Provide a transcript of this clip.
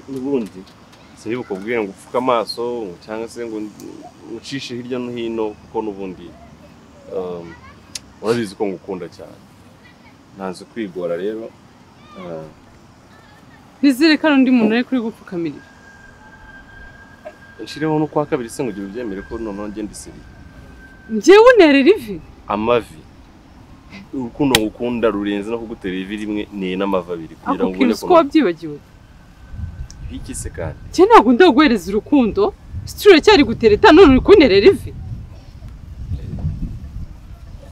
n'ubundi si iyo bakubwiye ngo upfuke amaso cyangwa se ngo ucishe hirya no hino kuko n'ubundi um, urabizi ko ngukunda cyane ntanze kwigora rero uh, ntizireka undi muntu ari kuri gupfukamirira nshiriho no kwa kabiri se ngo ugira ubyemere ko noneho ngenda isiriye njyewe unerera ivi amavi urukundo ngukunda rurenze no kugutera ivi rimwe ni n'amavi abiri kugira ako ngo ubone kintu ko wabyibagiwe bikise kandi njye ntabwo ndaguhereza urukundo situra cyari gutereta none uri kunerera ivi